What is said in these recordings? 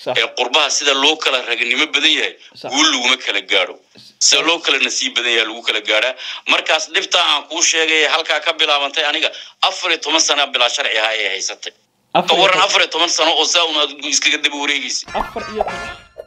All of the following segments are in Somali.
Sax. ee qurbaha sida loo kala raganimo badan yahay Sax. guul laguma kala gaadho sida loo kala nasiib badan yahay lagu kala gaadhaa markaas dhibtaa aan kuu sheegay halkaa ka bilaabantay aniga afar iyo toban sana bilaa sharci ahaa ee haysatay ka afar iyo waran toban- afar iyo toban sano oo saa un aad iskaga daba wareegaysa afar iyo toban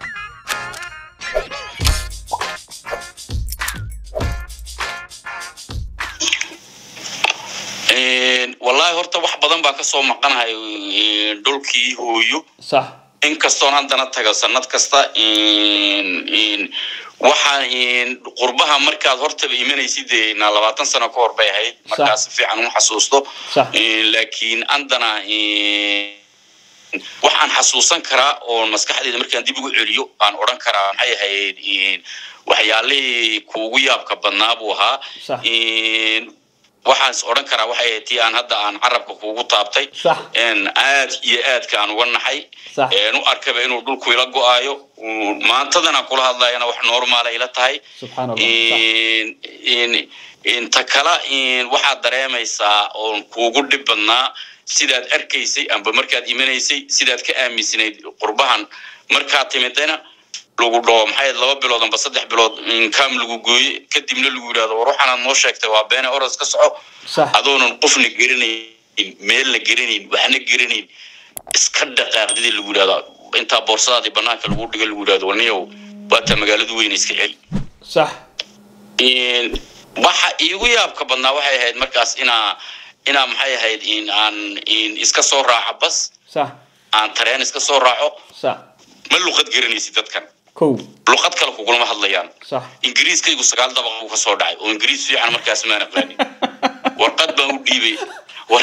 wallaahi horta wax badan baa kasoo maqanahay een, dhulkii hooyo sax inkastoon haddana tago sanad kasta een, een, waxaa een, qurbaha markaad hortaba imanaysid dee na labaatan sano ka hor bay ahayd markaa si fiican uma xasuusto Sax. Een, laakiin haddana een, waxaan xasuusan karaa oo maskaxdeyda markaan dib ugu celiyo aan odhan karaa maxay ahayd een, waxyaalihii kuugu yaabka badnaa buu ahaa Sax. Een, waxaan is odhan karaa waxay ahayd tii aan hadda aan carabka kuugu taabtay Sax. een aad iyo aadka aan uga naxay Sax. een u arkaba inuu dhulku ila go-aayo uu- maantadana kula hadlayana wax normaala ila tahay subxaan allah sax. Een- een- inta kale een, waxaad dareemaysaa oon kuugu dhib badnaa sidaad arkaysay amba markaad imanaysay sidaad ka aaminsanayd qurbahan markaad timidayna lagu dhaho maxay ahayd laba bilood amba saddex bilood inkaam lagu gooye kadibna lagu yidhahdo war waxaanaad noo sheegtay waa beene oros ka soco sax adoonan qofna geranayn meelna geranayn waxna geranayn iska dhaqaaqdidii lagu yidhahdaa intaa boorsadaadii banaanka lagu dhiga lagu yidhahdo waniyow waataa magaaladu weyne iska celi sax Een, waxa iigu yaabka badnaa waxay ahayd markaas inaa inaa maxay ahayd in aan in iska soo raaco bas sax aan tareen iska soo raaco sax ma luqad garanaysid dadkan kow luqad kale kugulama hadlayaan sax ingiriiskaygu sagaal dabaq buu ka soo dhacay oo ingiriis fiican markaas maan aqaanin warqad baan u dhiibay war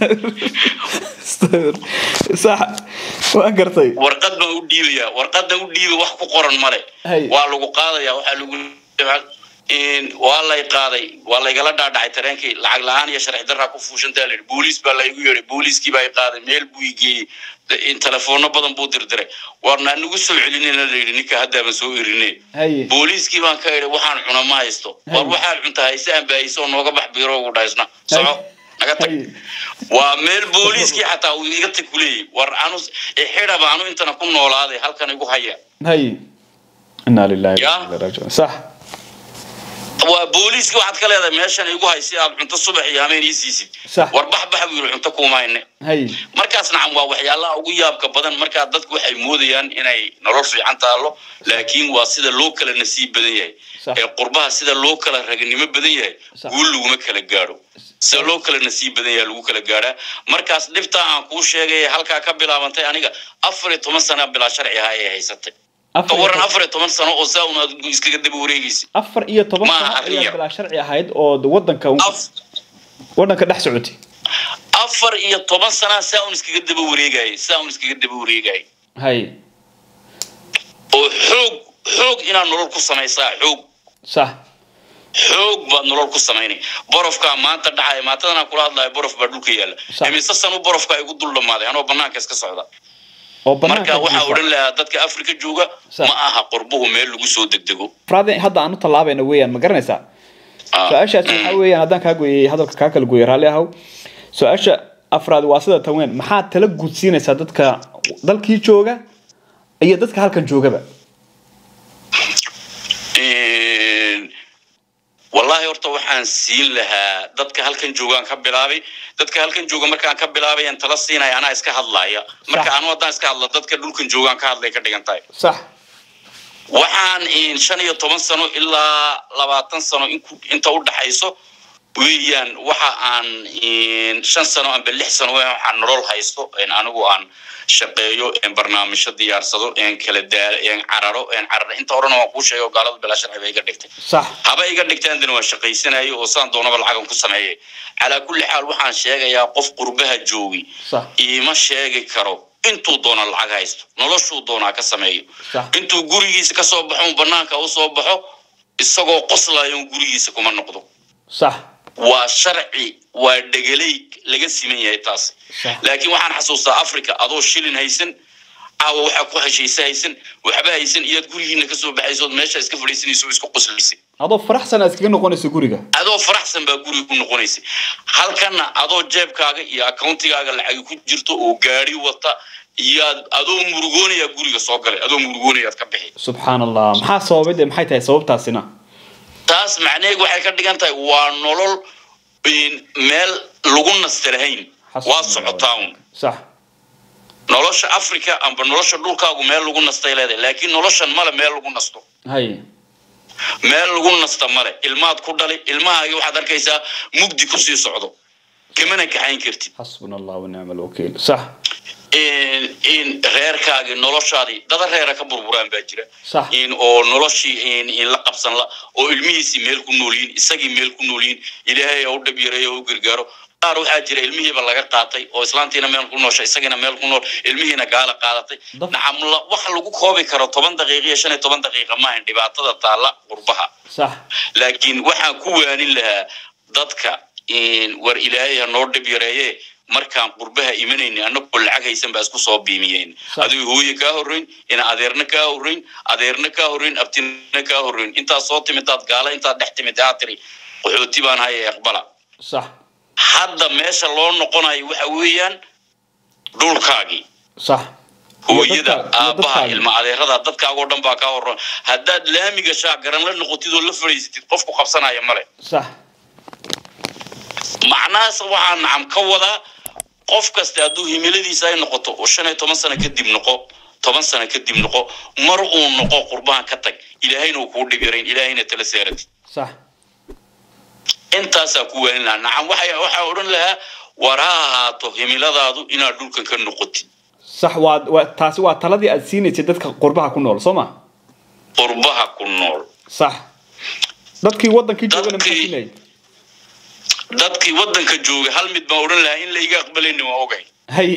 sax waa gartay warqad baan u dhiibayaa warqadan u dhiibay wax ku qoran male Hay. waa lagu qaadaya waxaa lagu in waa lay qaaday waa laygala dhaadhacay tareenkii lacag la-aan iyo sharci daraa ku fuushantaa layidhi booliis baa laygu yeedhay booliiskii baa i qaaday meel buu i geeyey in telefoonno badan buu dirdiray warna anagu soo celinayna layidhi ninka haddaaban soo erine haye booliiskii baan ka idhi waxaan cuna ma haysto war Hay. waxaad cunta hayse aan baahayso oo nooga bax biiro ugu dhaysna soco naga tag haye waa meel booliiskii xataa uu iga tag kuleeyay war anu xidhaba anu intana ku noolaaday halkan igu haya haye inaa lilahi Ya. wa inna ilaihi raajicuun sax waa booliiskii waxaad ka leedahay meeshan igu hay si aad cunto subax iyo hameen ii siisid Sax. war bax bax buu yidhi cunto kuuma hayne haye markaas nacam waa waxyaalaha ugu yaabka badan markaa dadku waxay moodayaan inay nolol fiican taalo laakiin waa sida loo kala nasiib badan yahay Sax. ee qurbaha sida loo kala raganimo badan yahay Sax. guul laguma kala gaadho sida loo kala nasiib badan yahay lagu kala gaadhaa markaas dhibtaa aan kuu sheegay halkaa ka bilaabantay aniga afar iyo toban sana bilaa sharci ahaa ee haysatay ka afar iyo waran toban- afar iyo toban sano oo saa un aad iskaga daba wareegaysa afar iyo toban Ma sano arrin ayaa yar. bilaa sharci ahayd oo wadanka Af- wadanka dhex socotay afar iyo toban sana saa un iskaga daba wareegayay saa un iskaga daba wareegayay haye oo xoog xoog inaad nolol ku samaysaa xoog sax xoog baad nolol ku samaynay borofkaa maanta dhacaya maantadanaan kula hadlayo borof baa dhulka yaalla Sax. imise sanu borofkaa igu dul dhammaaday anoo banaanka iska socda oo banaanka marka waxaa jiifa. odhan lahaa dadka afrika jooga Sax. ma aha qurbuhu meel lagu soo degdego afraad hadda aan u tallaabayna weeyaan ma garanaysaa Ah. su-aashaas waxaa weeyaan haddaan kaa gooyey hadalka kaa kala gooyey raalli ahow su-aasha afraad waa sida tan weyn maxaad tala gudsiinaysaa dadka dalkii jooga iyo dadka halkan joogaba Een, wallaahi horta waxaan siin lahaa dadka halkan joogaan ka bilaabay dadka halkan jooga markaan ka bilaabay aan tala siinaya anaa iska hadlaya marka Sax. anu haddaan iska hadla dadka dhulkan joogaan ka hadlay ka dhigan tahay sax waxaan in shan iyo toban sano ilaa labaatan sano inku- inta u dhaxayso weeyaan waxa aan in shan sano amba lix sano weeyaan waxaan nolol haysto in anigu aan shaqeeyo in barnaamijyo diyaarsado in kala daalo in cararo in cararo inta horena waan kuu sheegay oo gaalada bilaa sharci bay iga dhigtay sax haba iga dhigtaan dana waan shaqaysanayo oo saan doonaba lacagan ku sameeyay calaa kulli xaal waxaan sheegayaa qof qurbaha joogi sax iima sheegi karo intuu doona lacag haysto noloshuu doonaa ka sameeyo Sax. intuu gurigiisa ka soo baxo un banaanka u soo baxo isagoo qoslayo un gurigiisa kuma noqdo sax waa sharci waa dhegeley laga siman yahay taas Sax. laakiin waxaan xasuustaa africa adoo shilin haysan caawa waxaa ku heshaysa haysan waxba haysan iyaad gurigiina kasoo baxaysood meesha iska fadhiisanayso oo isku qoslaysay adoo faraxsan aad iskaga noqonayso guriga adoo faraxsan baa guriga ku noqonaysay halkana adoo jeebkaaga iyo accountigaaga lacagi ku jirto oo gaari wata iyaad adoo murugoonaya guriga soo galay adoo murugoonayaad ka bixi subxaan allah maxaa sababay dee maxay tahay sababtaasina taas macnaheedu waxay ka dhigan tahay waa nolol in meel lagu nasta lahayn waa socotaa un sax nolosha africa amba nolosha dhulkaagu meel lagu nastay leedahay laakiin noloshan male meel lagu nasto hay meel lagu nasta male ilmaad ku dhali ilmahaagi waxaad arkaysaa mugdi kusii socdo kamana kaxayn kartid xasbuna allah wanicma alwakiil sax in in reerkaagii noloshaadii dada reera ka burburaan baa jira Sax. in oo noloshii in in la qabsan la oo ilmihiisii meel ku nool yihiin isagii meel ku nool yihiin ilaahay ha u dhab yareeyo ha u gargaaro qaar waxaa jira ilmihiiba laga qaatay oo islaantiina meel ku noosha isagiina meel ku nool ilmihiina gaala qaadatay Daf- nacam la- wax lagu koobi karo toban daqiiqa iyo shan iyo toban daqiiqa maahan dhibaatada taalla qurbaha sax laakiin waxaan ku waanin lahaa dadka in war ilaahay ha noo dhib yareeye markaan qurbaha imanayni annagoo lacag haysan baa isku soo biimiyeen Sax. adigo hooye kaa horreyn ina adeerna kaa horreyn adeerna kaa horreyn abtina kaa horreyn intaad soo timidaad gaala intaad dhex timid aa tiri qaxooti baan haya aqbala sax hadda meesha loo noqonayo waxa weeyaan dhulkaagii sax hooyada Iyo dadka- iyo aabaha dadkaaga. ilma adeerada dadkaagoo dhan baa kaa horreyn haddaad laamiga shaagaran la noqotid oo la fadhiisatid qofku qabsanaya male sax macnahaas waxaa nacam ka wadaa qof kasta hadduu himiladiisa ay noqoto oo shan iyo toban sano kadib noqo toban sano kadib noqo mar uu noqo qurbahan ka tag ilaahayna uu kuu dhib yarayn ilaahayna tala seeratid sax intaasaa ku waanin lahaa nacam waxay waxaa odhan lahaa war ha ahaato himiladaadu inaad dhulkan ka noqotid sax waa waa taasi waa taladii aad siinaysay dadka qurbaha ku nool soo ma qurbaha ku nool sax dadkii wadankii joogana maxaa Dadkii- siinayay dadkii waddanka jooga hal mid baan odhan lahaa in layga aqbalayni waa ogay hay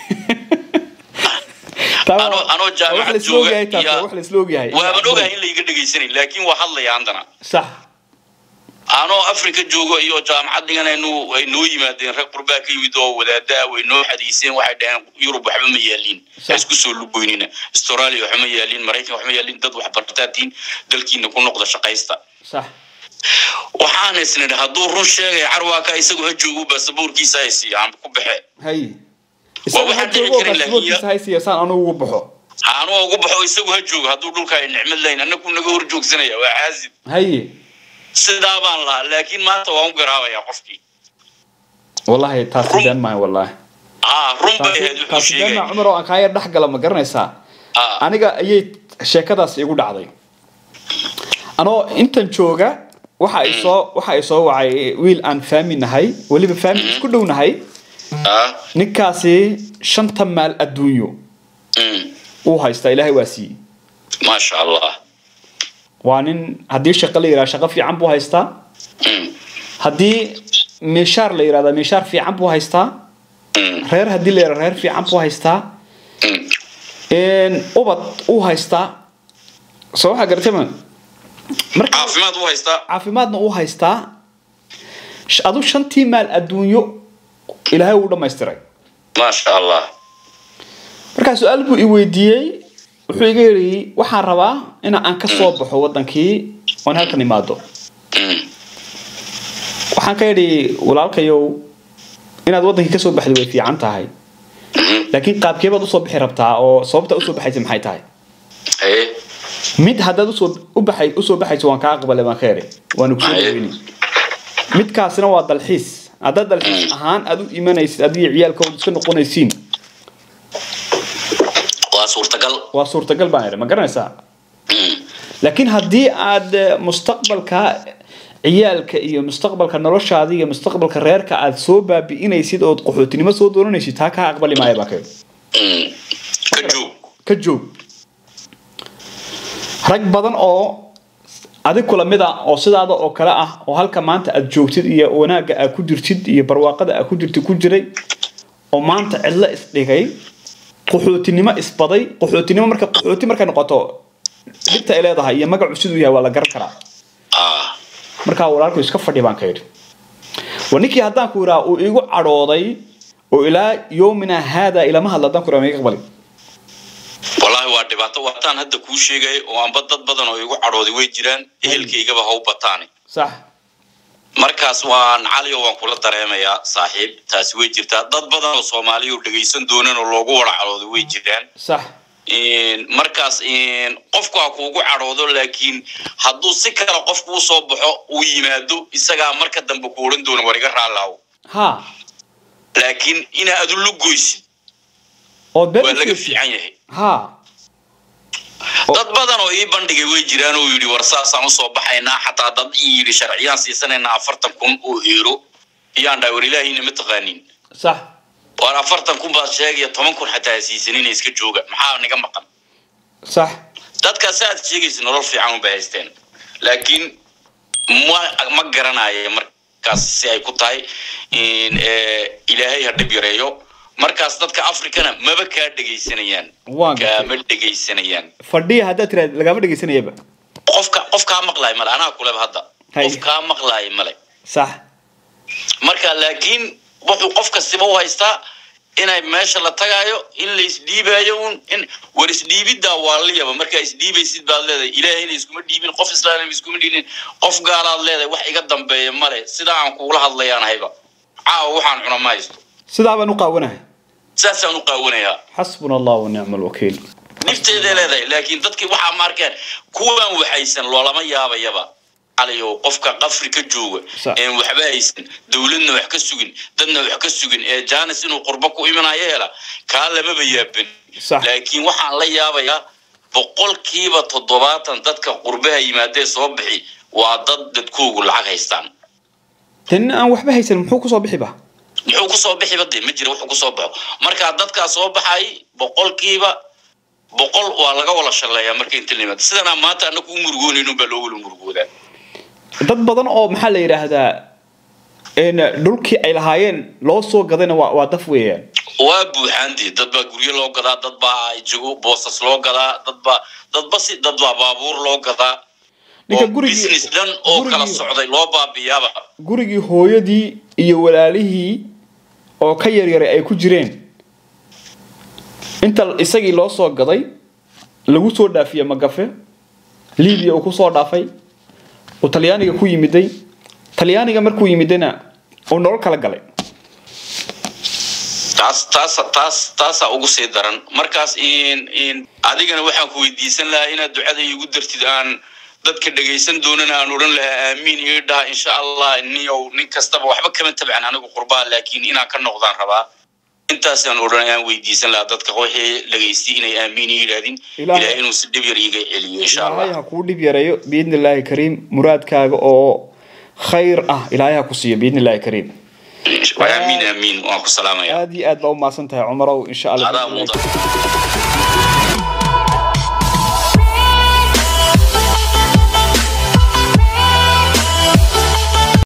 Taa waa- Anoo- anoo waa wax jaamacad la isla ogyahay jooga taasi, waa iyo- wax la isla ogyahay waaban ogahay in layga dhegaysanayn laakiin waa hadlaya haddana sax anoo africa joogo iyo jaamacad dhiganaynu ay noo yimaadeen rag qurbaa ka yimid oo wadaadaa way noo xadiiseen waxay dhaheen yurub waxba ma yaaliin ha isku soo lugoynina australia waxba ma yaaliin maraykan waxba ma yaaliin dad wax bartaatiin dalkiina ku noqda shaqaysta sax waxaan isnidhi hadduu run sheegaya carwaaka isagu ha joogo baasaboorkiisa ay siiya aan ku baxe hay Waa isaga waxaan ha dhici joogo karin, laakiin baasaboorkiisa haysiya saan anugu ugu baxo anuu ugu baxo isagu ha joogo hadduu dhulka ay nicmad lahayn annagu naga hor joogsanaya waa caazib hay sidaa baan lahaa laakiin maanta waan u garaabayaa qofkii wallahi taasi Run- been maayo wallahi aa run bay ahayd taasi wuxuu taasi been sheegay maa cumar oo aan kaaya dhex gala ma garanaysaa Aa. aniga ayay sheekadaas igu dhacday anoo intan jooga waxa ay soo waxa ay soo wacay wiil aan faami nahay weliba faami isku dhow nahay Ah, ninkaasi shanta maal adduunyo mm, uu haystaa ilaahay waa siiyey maasha allah waa nin haddii shaqo la yidhaha shaqo fiican buu haystaa Mm, haddii meeshaar la yidhahda meeshaar fiican buu haystaa mm, reer haddii la yidhahda reer fiican buu haystaa mm. een, ubad uu haystaa soo waxaa garatay ma marka caafimaad u haystaa caafimaadna uu haystaa sh- adu shantii maal adduunyo ilaahay uu dhammaystiray maasha allah markaa su-aal buu i weydiiyey wuxuu iga yidhi waxaan rabaa in aan ka soo baxo wadankii oon halkan imaado Mm, waxaan ka yidhi walaalkayow inaad wadankii kasoo baxdo way fiican tahay mhm. laakiin qaabkee baad usoo bixi rabtaa oo sababta usoo baxaysa maxay tahay Haye, mid haddaad usoo u baxay usoo baxayso waan kaa aqbalay baan ka yidhi waanu kusoo Haye. dhaweyni midkaasina waa dalxiis haddaad dalxiis ahaan aad u imanaysid adiga ciyaalka ood iska noqonaysiin waa suurtagal waa suurtagal baan idhi ma garanaysaa Mm, laakiin haddii aad eh, mustaqbalka ciyaalka iyo mustaqbalka noloshaada iyo mustaqbalka reerka aad soo baabi'inaysid ood qaxootinimo soo doonanaysid taa kaa aqbali maayo baa ka yidhi mm. ka joog ka joog rag badan oo adig kula mid ah oo sidaada oo kale ah oo halka maanta aad joogtid iyo wanaagga aad ku jirtid iyo barwaaqada aad ku jirtid ku jiray oo maanta cidlo isdhigay qaxootinimo isbaday qaxootinimo marka qaxooti markay noqoto dhibta ay leedahay iyo magacu siduu yahay waa la garan karaa Ah, markaa walaalku iska fadhi baan ka yidhi wa ninkii haddaan ku idhaa uu igu cadhooday oo ilaa yoomina haada ilama hadla haddaan ku idhaa ma iga aqbali waa dhibaato waataan hadda kuu sheegaya oo amba dad badan oo igu cadhooday way jiraan ehelkaygaba ha u bataane sax markaas waan cali oo waan kula dareemayaa saaxiib taasi way jirtaa dad badan oo soomaaliya oo dhegaysan doonan oo loogu wada cadhooday way jiraan sax markaas qofku ha kuugu cadhoodo laakiin hadduu si kale qofku u soo baxo uu yimaado isagaa marka dambe ku odhan doona war iga raallaawo ha laakiin inaa adu lugoysid oo been waa laga iska- fiican yahay ha dad badan oo ii bandhigay way jiraan oo yidhi war saasaan usoo baxaynaa xataa dad ii yidhi sharciyaan siisanaynaa afartan kun oo eero iyaan dhahay war ilaahayna ma taqaanin sax war afartan kun baad sheegaya toban kun xataa ha siisanina iska jooga maxaa niga maqan sax dadkaas aad sheegaysa nolol fiican unbay haysteen laakiin ma ma garanayo markaas si ay ku tahay in eh, ilaahay ha dhib yareeyo markaas dadka africana maba kaa dhegaysanayaan waan gartay kaama dhegaysanayaan fadhiya haddaad tiraad lagama dhegaysanayaba qofka qof kaa maqlaay male anaa kuleba hadda Hay. qof kaa maqlaay male sax marka laakiin wuxuu qof kastiba u haystaa inay meesha la tagaayo in la isdhiibayo un in war isdhiibiddaa waa liyaba markaa isdhiibaysid baad leedahay ilaahayna iskuma dhiibin qof islaamna iskuma dhiibin qof gaalaad leedahay wax iga dambeeya male sidaa aan kugula hadlayaan hayba caawa waxaan cuna ma haysto sidaa baan u qaawanahay saasaan u qaawanayaa xasbuna allah wanicma alwakiil dhibteeday leedahay laakiin dadkii waxaa ma arkeen kuwaan waxaysan loolama yaabayaba cali oo qofka qafri ka jooga Sax. een waxba haysan dowladna wax ka sugin dadna wax ka sugin ee jaanis inuu qurbo ku imanayo hela kaa lamaba yaabin Sax. laakiin waxaan la yaabayaa boqolkiiba toddobaatan dadka qurbaha yimaadee soo bixi waa dad dadkoogu lacag haystaan tan aan waxba haysan muxuu kusoo bixi ba muxuu kusoo bixi bade ma jira wuxuu kusoo baxo markaa dadkaa soo baxay boqolkiiba boqol waa laga wala shalleeyaa marka inta la yimaado sidanaa maanta annagu u murugoonaynin baa loo wala murugoodaa dad badan oo maxaa la yidhaahdaa een dhulkii ay lahaayeen loo soo gadayna waa waa daf weeyaan waa buuxaandii dad baa guryo loo gadaa dad baa jago boosas loo gadaa dad baa dadba si dad baa baabuur loo gadaa ninka oo gurigii business dhan oo kala gurigii- socday loo baabiyaaba gurigii hooyadii iyo walaalihii oo ka yaryaray ay ku jireen inta isagii loo soo gaday lagu soo dhaafiye magafe libiya uu kusoo dhaafay uu talyaaniga ku yimiday talyaaniga markuu yimidana uu nolol kala galay taas taas taas taasaa ugu sii daran markaas in in adigana waxaan ku weydiisan lahaa inaad ducada iigu dartid aan dadka dhegaysan doonana aan odhan lahaa aamiin ii dhaha insha allah niyow nin kastaba waxba kama tabcan anigu qurbaa laakiin inaan ka noqdaan rabaa intaasaan odhan aan weydiisan lahaa dadka wixii dhagaystay inay aamiin ii yidhahdin Ilaahay- ilaahay inuu si dhib yar iiga celiyo insha ilaahay allah ha kuu dhib yareeyo biidni illaahi kariim muraadkaaga oo khayr ah ilaahay ha ku siiyo biidni illaahi kariim aamiin aamiin waan ku salaamaya aad iyo aad baa u mahadsan tahay cumarow insha allah adaa mudan